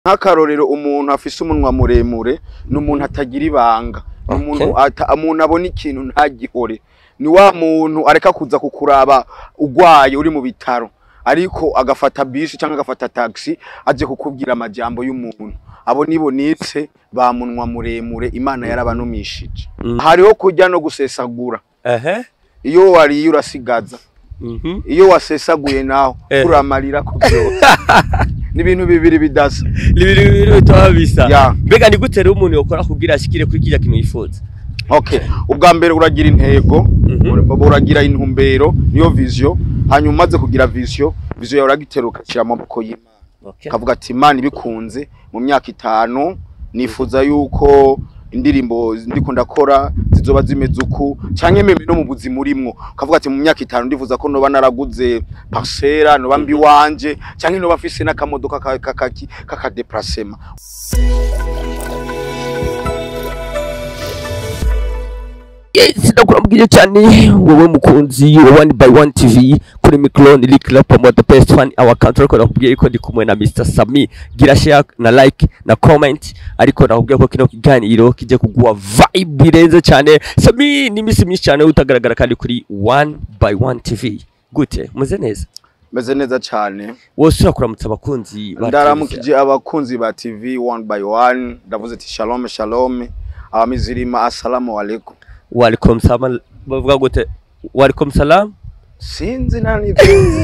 nk'akarorero umuntu afise umunwa muremure ni umuntu atagira ibanga ni umuntu Okay. ata- umuntu abona ikintu ntagihore ni wa muntu areka kuza kukuraba ugwaye uri mu bitaro ariko agafata bisi cyangwa agafata taxi aje kukubwira amajambo y'umuntu abo nibo nitse ba munwa muremure imana yarabanumishije Mm. hariho kurya no gusesagura ehe iyo wariye urasigaza mhm iyo wasesaguye naho Eh. uramarira ku byose ni ibintu bibiri bidasa libiri bibiri bitaba bisa Ya. mbega ni gute rero umuntu yokora kugira ashikire kuri kirya kintu yifuza okay ubwa mbere uragira intego Mhm. uragira intumbero niyo vision hanyuma umaze kugira vision vision yawe uragitera ugashyira mu maboko y'imana okay kavuga ati imana ibikunze mu myaka itanu nifuza yuko indirimbo ndiko ndakora zizoba zimeze uku canke meme no mu buzima urimwo kavuga ati mu myaka itanu ndifuza ko noba naraguze parcera noba mbi wanje canke noba mfise n'akamodoka ka- ka- kaki- k'akadeplacement Yes, ndakurambwije cyane wowe mukunzi wa one by one tv kuri mikro ni Lick Lap mo the best fan our country ko nakubwiye ko ndi kumwe na Mr Sami gira share na like na comment ariko nakubwiye ko kino kiganiro kije kuguha vibe irenze cyane Sami ni misi myinshi cyane utagaragara kandi kuri one by one tv gute muze neza meze neza cane wose urakuramutsa abakunzi ba ndaramukije abakunzi ba tv one by one ndavuze ati shalom shalom abamizirima assalamu alaikum welcome salam bavuga gute welcome salam sinzi nani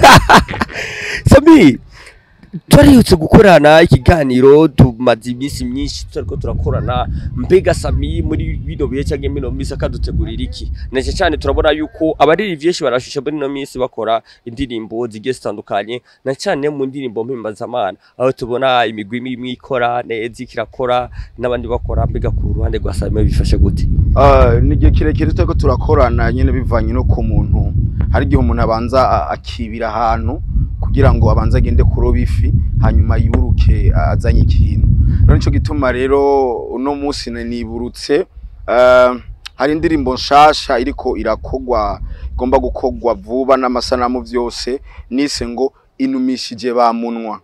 Sami twarihutse gukorana ikiganiro tumaze iminsi myinshi turiko turakorana mbega Sami muri bino bihe cyangwa mino minsi akadutegurira iki nece cyane turabona yuko abariri vyinshi barashusha muri no minsi bakora indirimbo zigiye zitandukanye na cyane mu ndirimbo mpimbazamana aho tubona imigwi imwe ikora neza ikirakora n'abandi bakora mbega ku ruhande rwa Sami bifashe gute Uh, ni igihe kirekire turiko turakorana nyene bivanye no ku muntu hari igihe umuntu abanza a- akibira ahantu kugira ngo abanze agende kuroba ifi hanyuma yiburuke a- azanye ikintu rero nico gituma rero uno munsi na- niburutse uh, hari indirimbo nshasha iriko irakogwa igomba gukogwa vuba n'amasanamu vyose nise ngo inumishije ba munwa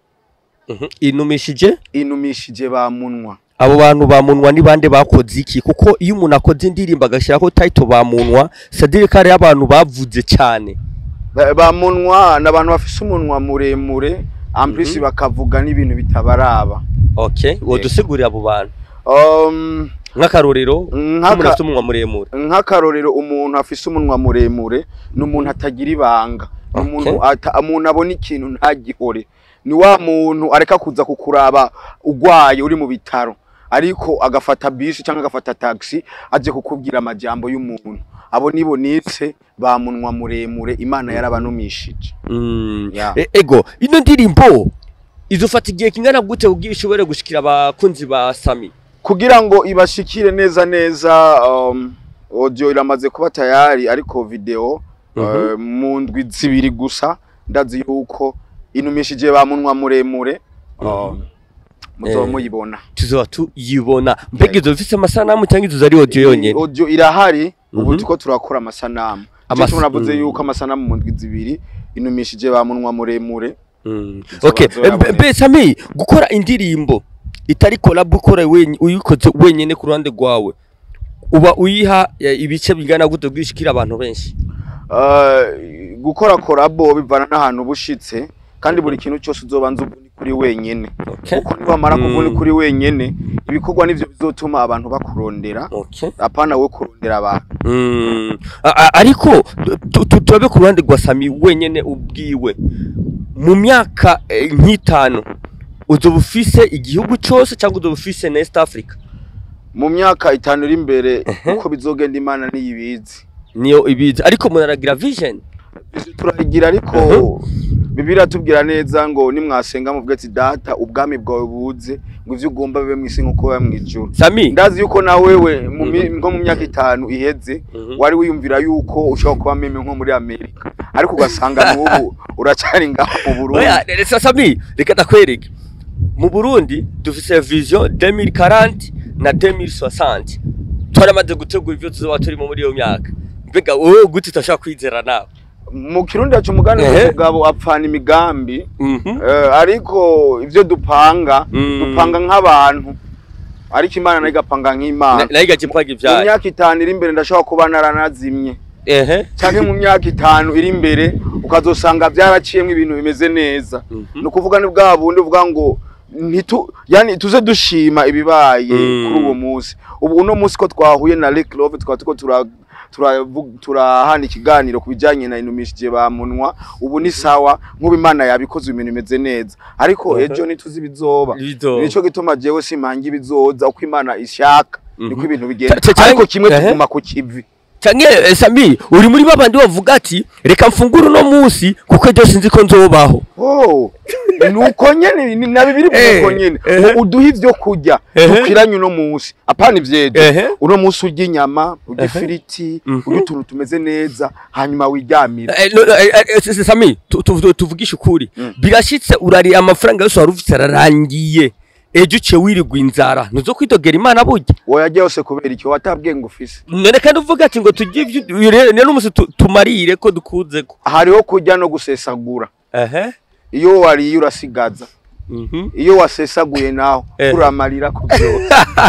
inumishije inumishije ba munwa abo bantu bamunwa ni bande bakoze iki kuko iyo umuntu akoze indirimbo agashyiraho title bamunwa sadire kare y'abantu bavuze cyane Ba- ba munwa ni abantu bafise umunwa muremure amplisi Mhm. bakavuga n'ibintu bitabaraba okay wodusigurira abo bantu um, nk'akarorero nk'aka- nk'umuntu afite umunwa muremure nk'akarorero umuntu afise umunwa muremure ni umuntu atagira ibanga ni Okay. umuntu ata- umuntu abona ikintu ntagihore ni wa muntu areka kuza kukuraba ugwaye uri mu bitaro ariko agafata bisi cyangwa agafata taxi aje kukubwira amajambo y'umuntu abo nibo nitse ba munwa muremure imana yarabanumishije Mm. Ya. E- ego ino ndirimbo izofata igihe kingana gute kugira ishobore gushikira abakunzi ba Sami kugira ngo ibashikire neza neza um, audio iramaze kuba tayari ariko video Mhm. uh, mu ndwi zibiri gusa ndazi yuko inumishije ba munwa muremure um, muzoba Eh. muyibona tuzoba tuyibona mbega izo zifise amasanamu cyangwa izo zari audio yonyene audio irahari ubu Mhm. turiko turakora amasanamu Amas- Amas navuze mm. yuko amasanamu mu ndwi zibiri inumishije ba munwa muremure Mm. Izo Okay, bazoraboneka. mbe mbe, Sami gukora indirimbo itari collab ukora wenye uyikoze wenyene ku ruhande rwawe uba uyiha eh, ibice bingana gute bwishikira abantu benshi Uh, gukora korabo bivana n'ahantu bushitse kandi buri kintu cyose uzobanza ubuni kuri wenyene okay kuko niwamara Mm. kuvuna kuri wenyene ibikorwa nivyo bizotuma abantu bakurondera okay apana we kurondera abantu Mm. A- a- ariko tu- tu- turabe ku ruhande rwa Sami wenyene ubwiwe mu myaka eh, nk'itanu uzoba ufise igihugu cyose cyangwa uzoba ufise na East Africa mu myaka itanu iri imbere Ehe. uko bizogenda imana niyibizi niyo ibizi ariko umuntu aragira vision Ivyo turagira ariko bibiliya tubwira neza ngo nimwasenga muvuge ati data ubwami bwawe buze ngo ivyo ugomba bibe mw'isi nk'uko biba mw'ijuru Sami ndazi yuko na wewe mu mi- nko mu myaka itanu iheze Mhm. wari wiyumvira yuko ushobora kuba meme nko muri amerika ariko ugasanga n'ubu uracari ngaho mu burundi Oya, reka Sami, reka ndakwereke. Mu Burundi dufise vision 2040 na 2060. Twaramaze gutegura ivyo tuzoba turimo muri iyo myaka. Mbega wowe gute utashaka kwizera nawe? mu kirundi haca umugani Ehe. w'umugabo apfana imigambi Mhm. Eh, ariko ivyo dupanga Mm. dupanga nk'abantu ariko imana nayo igapanga nk'imana nayo igacipaga mu ivyayo myaka itanu iri imbere ndashobora kuba naranazimye ehe canke mu myaka itanu iri imbere ukazosanga vyaraciyemwo ibintu bimeze neza Mhm. ni ukuvuga ni bwa bundi uvuga ngo ntitu yani tuze dushima ibibaye Mm. kuri uwo munsi ubu uno munsi ko twahuye na Rick Love twaba turiko tura turavu- turahana ikiganiro ku bijanye na inumishije ba munwa ubu ni sawa nk'ubu imana yabikoze ibintu bimeze neza ariko Mhm. ejo ntituzi ibizoba Ibizoba. nico gituma jewe simpanga ibizoza uko imana ishaka niko Mhm. ibintu bigenda Ta- ta- ariko kimwe Ehe. tuguma ku kivi canke eh, Sami uri muri babandi bavuga ati reka mfungure uno munsi kuko ejo sinzi ko nzobaho Oh, nuko nyene ni na bibiri Eh, nuko nyene ehe. Ngo uduhe ivyo kurya Ehe. dukwiranye uno munsi apana ivyejo Ehe. uno munsi urya inyama urya Ehe. ifiriti Mhm. urya utuntu tumeze neza hanyuma wiryamira Eh, no, no, eh, eh, eh, Sami tu- tu- tuvugishe ukuri Mm. birashitse urariye amafaranga yose wari ufite ararangiye ejo uciye wirirwa inzara ntuzo kwidogera imana burya woyarya yose kubera iki watabwenge ufise none kandi uvuga ati ngo tujye ivyo rero n'umunsi tu- tumarire ko dukuzeko hariho kurya no gusesagura ehe iyo wariye urasigaza Mhm. iyo wasesaguye naho Eh. uramarira ku vyose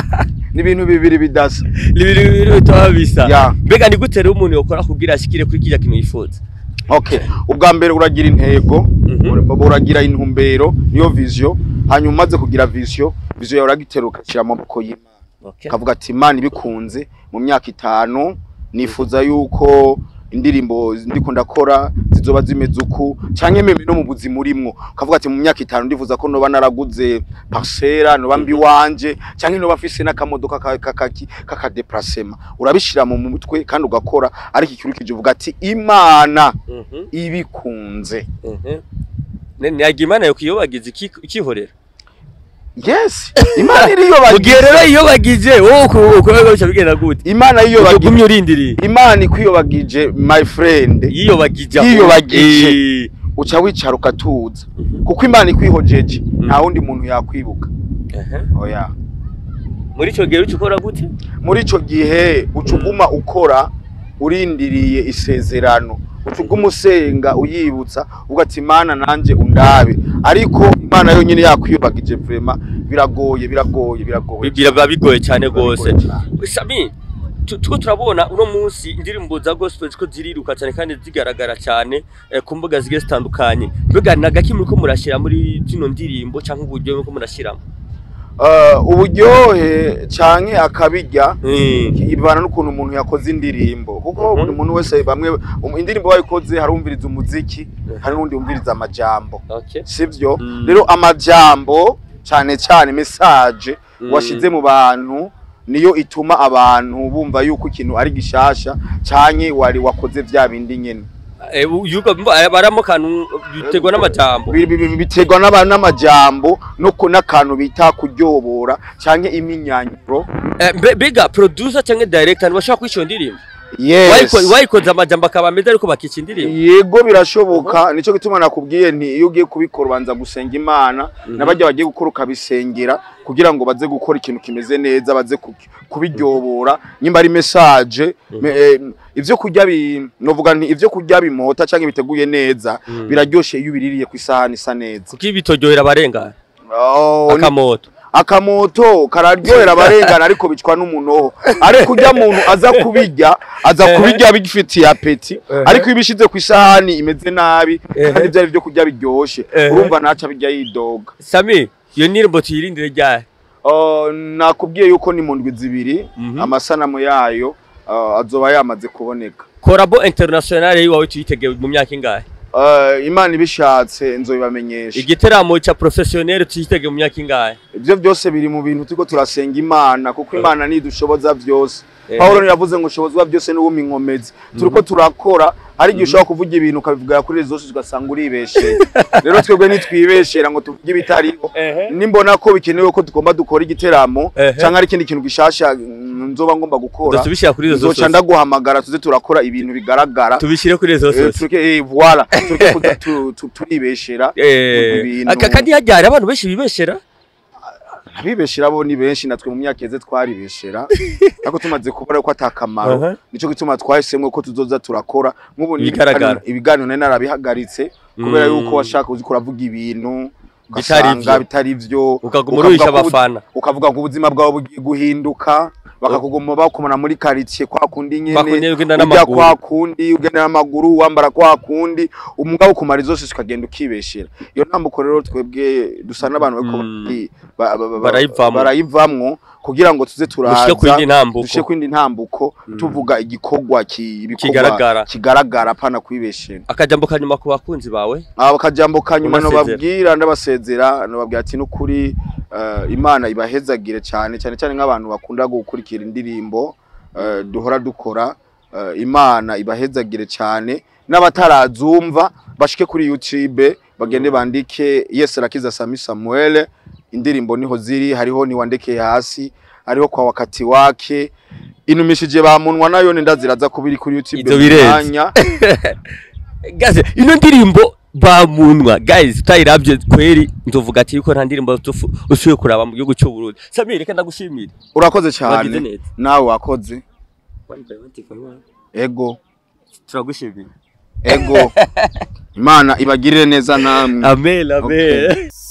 ni ibintu bibiri bidasa ni ibintu bibiri bitaba bisa Ya. mbega ni gute rero umuntu yokora kugira ashikire kuri kirya kintu yifuza okay ubwa mbere uragira intego Mhm. uragira intumbero niyo vision hanyuma umaze kugira vision vision yawe uragitera ugashyira mu maboko y'imana Okay. ukavuga ati imana ibikunze mu myaka itanu nifuza yuko indirimbo ndiko ndakora zizoba zimeze uku canke meme no mu buzima urimwo ukavuga ati mu myaka itanu ndifuza ko noba naraguze parcera noba mbi wanje canke noba mfise n'akamodoka ka- ka- kaki- k'akadeplacement urabishira mu mutwe kandi ugakora ariko ikirukije uvuga ati imana Mhm. ibikunze Mhm. Ne- ntiyagira imana yo kuyobagiza iki- ikihorera yes imana mu iriyobagiza gihe rero iyobagije wowe ukuboko bica bigenda gute imana yiyobagije ugumye urindiriye imana ikwiyobagije my friend yiyobagije Yiyobagije. Eh. uca wicara ukatuza kuko imana ikwihojeje nta wundi muntu yakwibuka Ehe. oya muri icyo gihe uca ukora gute muri ico gihe uca uguma ukora urindiriye isezerano uca uguma usenga uyibutsa uvuga ati imana nanje undabe ariko imana yonyine yakwiyobagije vrema biragoye biragoye biragoye biba bigoye cyane rwose Biragoye cane. sami tu- turiko turabona uno munsi indirimbo za gospel ziko ziriruka cyane kandi zigaragara cyane eh, ku mbuga zigiye zitandukanye mbega ni agaki muriko murashyira muri zino ndirimbo cyangwa uburyo muriko murashyiramo Eh, uburyohe canke akabirya Mm. ibana n'ukuntu umuntu yakoze indirimbo kuko Mhm. buri muntu wese bamwe um- indirimbo bayikoze hari umviriza umuziki hari n'undi umviriza amajambo Okay. sivyo Mm. rero amajambo cane cane message Mm. washize mu bantu niyo ituma abantu bumva yuko ikintu ari gishasha canke wari wakoze vya bindi nyene Eh, yuko mba- baramo kantu biterwa n'amajambo Bi- bi- bi- biterwa n'aba- n'amajambo no ku- n'akantu bita kuryobora canke iminyanyuro Eh, mbe- mbega producer cyangwa director ntibashobora kwishyura indirimbo yes Wayiko- wayikoze amajambo akaba ameze ariko bakica indirimbo yego birashoboka nico gituma nakubwiye nti iyo ugiye kubikora ubanza gusenga imana n'abajya bagiye gukora ukabisengera kugira ngo baze gukora ikintu kimeze neza baze ku- kubiryobora nyimba ari message me- eh, ivyo kurya bi novuga nti ivyo kurya bimota canke biteguye neza Mm. biraryoshe iyo ubiririye ku isahani isa neza kuko ibitoryohera abarengana Oh, ni- akamoto akamoto kararyohera abarengana ariko bicwa n'umunoho ariko urya muntu aza kubirya aza Ehe. kubirya bigifitiye apeti Ehe. ariko iyo ubishize ku isahani imeze nabi Ehe. kandi byari byo kurya biryoshe Ehe. urumva ntaca birya yidoga sami iyo ndirimbo tuyirindire ryari Uh, nakubwiye yuko ni mu ndwi zibiri Mhm. amasanamu yayo uh, azoba yamaze kuboneka korabo internationale yiwawe tuyitegeye mu myaka ingahe Uh, imana ibishatse nzobibamenyesha igiteramo cya professionnel tuyitegeye mu myaka ingahe ibyo byose biri mu bintu turiko turasenga imana kuko imana nidushoboza byose Ehe. Pawulo yavuze ngo ushobozwa byose n'uwumi inkomezi turiko turakora hari igihe ushobora kuvuga ibintu ukabivuga kuri rezo zose ugasanga uribesheye rero twebwe nitwibeshera ngo tuvuge ibitariho Ehe. nimbona ko bikenewe ko tugomba dukora igiteramo Ehe. cyangwa ari ikindi kintu gishasha mm, nzoba ngomba gukora tubishyira kuri izo nzoca zose ndaguhamagara tuze turakora ibintu bigaragara tubishyire kuri izo Eh, zose tureke eh, voilà tureke kuza tu- tu- turibeshera Eh, ibintu. aka kandi hajya hari abantu benshi bibeshera abibeshera bo ni benshi natwe mu myaka yeze twaribeshera ariko tumaze kubona ko atakamaro Aha. nico gituma twahisemo ko tuzoza turakora nk'ubu ni Ibigaragara. ibiganiro- ibiganiro nari narabihagaritse kubera Mm. yuko washaka uzi kuravuga ibintu Bitari ugasanga vyo. bitari vyo ukaguma ukavuga uruhisha ko ubu- abafana ukavuga ngo ubuzima bwawe bugiye guhinduka bakakuguma bakumana muri quartier kwa kundi nyene bakunye ugenda urya n'amaguru kwa kundi ugenda n'amaguru wambara kwa kundi umugabo ukumara zose ukagenda ukibeshera iyo ntambuko rero twebwe dusa n'abantu bariko Mm. bari- ba- ba- ba- Barayivamwo. barayivamwo kugira ngo tuze ushike ku turaza yindi ntambuko dushe kwindi ntambuko Mm. tuvuga igikorwa ki- ibikorwa Kigaragara. kigaragara apana kwibeshera akajambo kanyuma ku bakunzi bawe aba kajambo kanyuma Unasezera. nobabwira ndabasezera nobabwira ati n'ukuri eh, imana ibahezagire cyane cyane cyane nk'abantu bakunda gukurikira indirimbo eh, duhora dukora eh, imana ibahezagire cyane n'abatarazumva bashike kuri youtube bagende bandike yes rakiza sami samuel indirimbo niho ziri hariho niwandekeye hasi hariho kwa wakati wake inumishije bamunwa nayo ndaziraza kubiri kuri youtube Izo mu birenze. mwanya. gaze ino ndirimbo bamunwa guys utayiravye kweri nzovuga ati yuko nta ndirimbo tufu- usuye kuraba mu gihugu cy'u Burundi Samir reka ndagushimire urakoze wagize cyane neza nawe wakoze ego turagushimiye ego imana ibagirire neza namwe amen amen